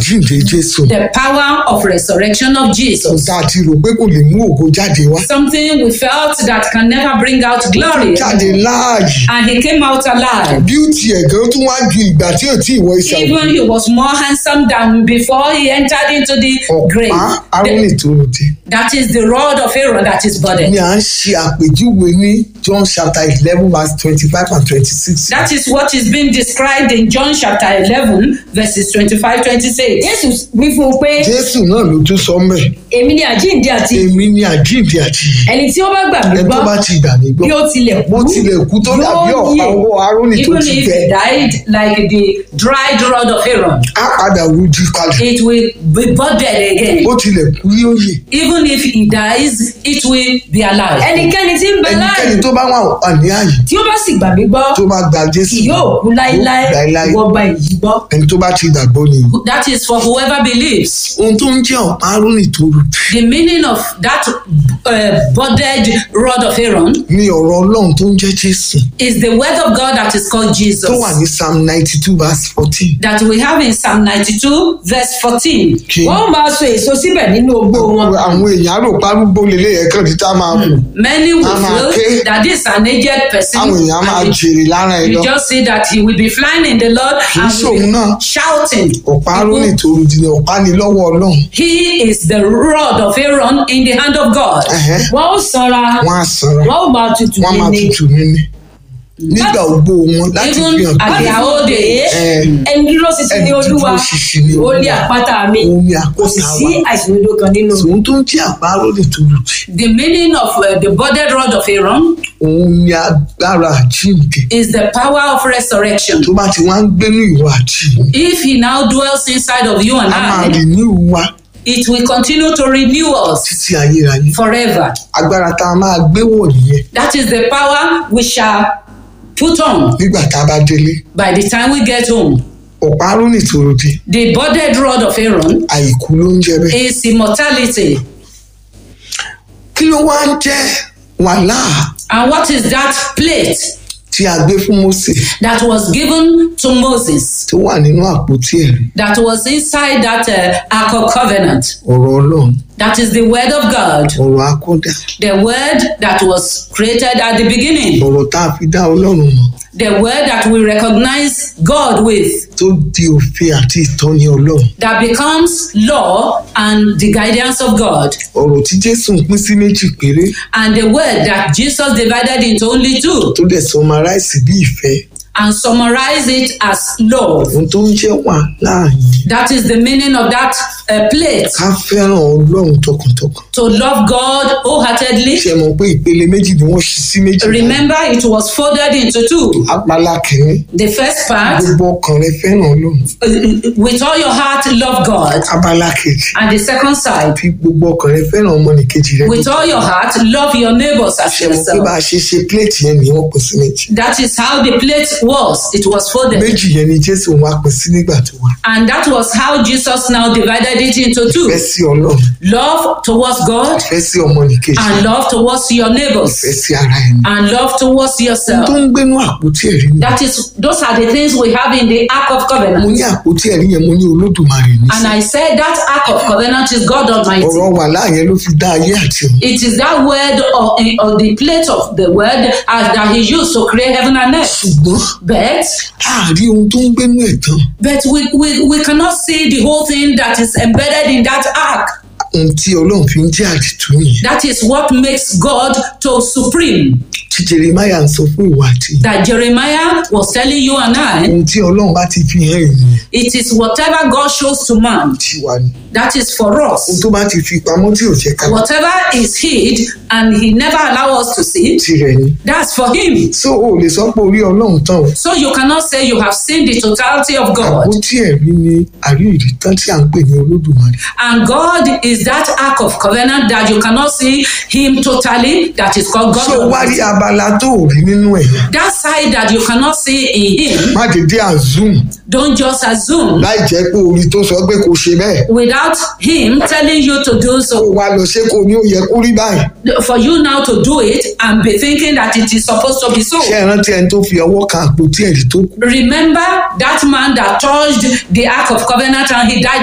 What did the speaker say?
àjíǹde jésù the power of resurrection of Jesus. tá a ti rò pé kò lè mú ògo jáde wá Something we felt that can never bring out glory. jáde láàyè And he came out alive. bíútì ẹ̀ gan tún wá ju ìgbà tí ò tí ì wọ iṣẹ́ Even he was more handsome than before he entered into the grave. ọ̀pá arónì tó ròde That is the rod of Aaron that is ni budded. à ń ṣe àpèjúwe ní john chapter eleven verse twenty-five and twenty-six That is what is being described in John chapter 11, verses 25 26. jésù wí fún un pé jésù náà ló tún sọ mẹ́ èmi ni àjíǹde àti èmi ni àjíǹde àti ìyè. ẹni tí ó bá gbà mí ẹni tó gbọ́ bá ti gbà mí gbọ́ bí ó tilẹ̀ bó kú tilẹ̀ kú tó dàbí yóò ọ̀pá yè. ọwọ́ arónì tó Even ti if bẹ̀ he died like the dried rod of Aaron, á padà rújú kalẹ̀ it will be budded again. bó tilẹ̀ kú yóò yè Even if he dies, it will be alive. ẹnikẹ́ni tí ń bẹ láàyè ẹnikẹ́ni tó bá wà wà ní àyè tí ó bá sì gbà mí gbọ́ tó bá gba jésù kì yóò kú láéláé yóò láéláé. ìwọ gba èyí gbọ́. ẹni tó bá ti gbàgbọ́ ni That is for whoever believes. ohun tó ń jẹ́ ọ̀pá arónì tó rù The meaning of that uh, budded rod of Aaron ní ọ̀rọ̀ ọlọ́run tó ń jẹ́ jésù is the word of God that is called Jesus. tó wà ní psalm ninety two verse fourteen that we have in Psalm 92, verse 14. kí wọ́n ó máa so èso síbẹ̀ nínú ogbó wọn àwọn èèyàn rò párúgbó lélẹ̀ yẹn kàn ní tá a máa kù Many will A máa feel ké. that this is an aged person. àwọn èèyàn máa and jèrè lára ẹ you lọ just see that he will be flying in the Lord kì í and ṣòun will náà be shouting. ọ̀pá arónì tó rù di ni ọ̀pá ni lọ́wọ́ ọlọ́run He is the rod of Aaron in the hand of God. Ẹ̀hẹ́. wọ́n ó sanra wọ́n á sanra wọ́n ó máa tutù wọ́n á máa níní tutù níní nígbà ogbó wọn láti Even fi hàn at pé their old age, ẹ, ẹni dúró ṣinṣin ní Ẹni olúwa dúró ṣinṣin ní ó ní Olúwa. àpáta mi Òun ni kò sì àpáta sí wa. àìṣòdodo kan nínú tòun tó ń jẹ́ àpá arónì tó rù di the meaning of uh, the budded rod of Aaron òun ni agbára àjíǹde is the power of resurrection. tó bá ti wá ń gbénú ìwà àti ìmú If he now dwells inside of you and a máa I, rìn ní ìwà it will continue to renew us títí ayérayé forever. agbára tá a máa gbé wọ̀ nìyẹn That is the power we shall put on nígbà tá a bá délé by the time we get home. ọ̀pá arónì tó rù di The budded rod of Aaron àìkú ló ń jẹ́ bẹ́ẹ̀ is immortality. kí ló wá ń jẹ́ wàhálà And what is that plate tí a gbé fún Mósè that was given to Moses tó wà nínú àpótí ẹ̀rí that was inside that uh, Ark of Covenant? ọ̀rọ̀ ọlọ́run That is the word of God, ọ̀rọ̀ akọ́dà the word that was created at the beginning, ọ̀rọ̀ tá a fi dá ọlọ́run mọ̀ the word that we recognize God with, tó di òfin àti ìtọ́ni ọlọ́run that becomes law and the guidance of God. ọ̀rọ̀ tí jésù ń pín sí méjì péré and the word that Jesus divided into only two tó dẹ̀ sọmaráìsì bí ìfẹ́ and summarize it as love. ohun tó ń jẹ́ wà láàyè That is the meaning of that uh, plate. ká fẹ́ràn ọlọ́run tọkàntọkàn To love God wholeheartedly. ṣe mọ̀ pé ìpele méjì ni wọ́n ṣí sí méjì Remember, it was folded into two. apala kìíní The first part, gbogbo ọkàn rẹ fẹ́ràn ọlọ́run uh, with all your heart, love God. abala kejì And the second side, fi gbogbo ọkàn rẹ fẹ́ràn ọmọnìkejì rẹ with all your heart, love your neighbors as ṣe mọ̀ pé bá yourself. a ṣe ṣe pléètì yẹn ni wọ́n pín sí méjì That is how the plate was. It was folded. méjì yẹn ni jésù wá pín sí nígbà tó wá And that was how Jesus now divided it into two. fẹ́ sí ọlọ́run Love towards God fẹ́ sí ọmọnìkejì and love towards your neighbors fẹ́ sí ara ẹni and love towards tó yourself. ń gbénú àpótí ẹ̀rí ni That is, those are the things we have in the Ark of mo Covenant. ní àpótí ẹ̀rí yẹn mo ní olódùmarè ní And I said that Ark of Covenant is God Almighty. ọ̀rọ̀ wà láàyè ló fi dá ayé àti ọ̀run It is that word or, or the plate of the word uh, that He used to create heaven and earth. ṣùgbọ́n But àárí ohun tó ń gbénú ẹ̀ tán but we, we, we cannot see the whole thing that is embedded in that ark. ohun tí ọlọ́run fi ń jẹ́ àdìtú nìyẹn That is what makes God to supreme. tí jeremiah ń sọ fún ìwà àti ìyá That Jeremiah was telling you and I, ohun tí ọlọ́run bá ti fi hàn ènìyàn it is whatever God shows to man. tí wà ní That is for ohun us. tó bá ti fi pamọ́ tí ò jẹ́ ká Whatever is hid and he never allow us to see, tirẹ̀ ni that's for him. so o lè sọ pé orí ọlọ́run tán o So you cannot say you have seen the totality of God. àpótí ẹ̀rí ni àríyìnrí tán tí à ń pè ní olódùmarè And God is that ark of covenant that you cannot see him totally, that is called God. so wá rí Almighty. abala tó ò rí nínú ẹ̀ yẹn That side that you cannot see in him, má dédé àzoom don't just assume láì jẹ́ pé orí tó sọ pé kò ṣe bẹ́ẹ̀ without him telling you to do kó so. wá lọ ṣé kò ní ó yẹ kó rí báyìí For you now to do it and be thinking that it is supposed to be so. ṣé ẹ rántí ẹni tó fi ọwọ́ kan àpótí ẹ̀rí tó kú Remember that man that touched the ark of covenant and he died